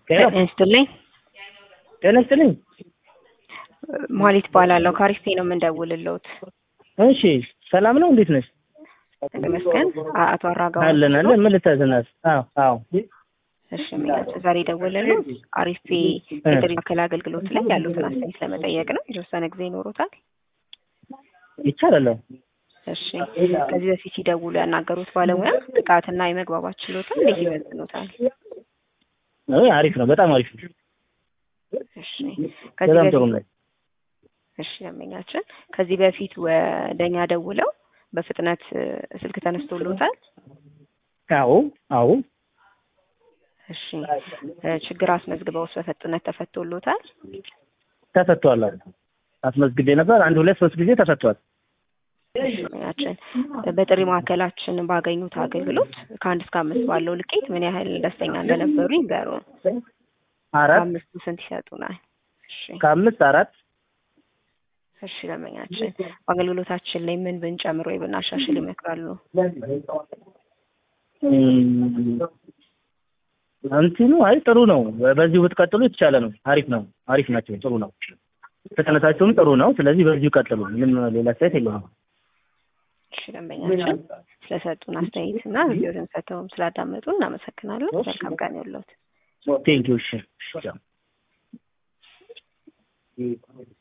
ጤና ይስጥልኝ። ጤና ይስጥልኝ። መሀሊት እባላለሁ ከአሪፍ ነው የምንደውልልዎት። እሺ ሰላም ነው? እንዴት ነሽ? ተመስገን። አቶ አራጋው አለን አለን። ምን ልታዘናት? አዎ አዎ። እሺ የሚላቸው ዛሬ ደወልልዎት አሪፍ የጥሪ ማዕከል አገልግሎት ላይ ያሉትን አስተያየት ለመጠየቅ ነው። የተወሰነ ጊዜ ይኖሩታል? ይቻላል። እሺ ከዚህ በፊት ሲደውሉ ያናገሩት ባለሙያ ብቃትና የመግባባት ችሎታ እንዴት ይመዝኑታል? አይ አሪፍ ነው፣ በጣም አሪፍ ነው። እሺ ከዚህ በጣም ጥሩ በፊት ነው። እሺ ደንበኛችን ከዚህ በፊት ወደኛ ደውለው በፍጥነት እ፣ ስልክ ተነስቶሎታል? አዎ አዎ። እሺ እ፣ ችግር አስመዝግበውስ በፍጥነት ተፈቶሎታል? ተፈቷል። አዎ አስመዝግቤ ነበር። አንድ ሁለት ሶስት ጊዜ ተፈቷል። ደንበኛችን በጥሪ ማዕከላችን ባገኙት አገልግሎት ከአንድ እስከ አምስት ባለው ልኬት ምን ያህል ደስተኛ እንደነበሩ ይንገሩን። አራት ከአምስቱ ስንት ይሰጡናል? እሺ ከአምስት አራት እሺ ደንበኛችን በአገልግሎታችን ላይ ምን ብንጨምር ወይ ብናሻሽል ይመክራሉ? እም፣ እንትኑ አይ ጥሩ ነው። በዚሁ ብትቀጥሉ የተቻለ ነው። አሪፍ ነው። አሪፍ ናቸው። ጥሩ ነው። ፍጥነታቸውም ጥሩ ነው። ስለዚህ በዚሁ ቀጥሉ። ምንም ሌላ አስተያየት የለውም። እሺ ደንበኛችን ስለሰጡን አስተያየት እና ቪዲዮን ሰጥተውም ስላዳመጡ እናመሰግናለን። መልካም ቀን ይሁንልዎት። ቴንኪው። እሺ እሺ።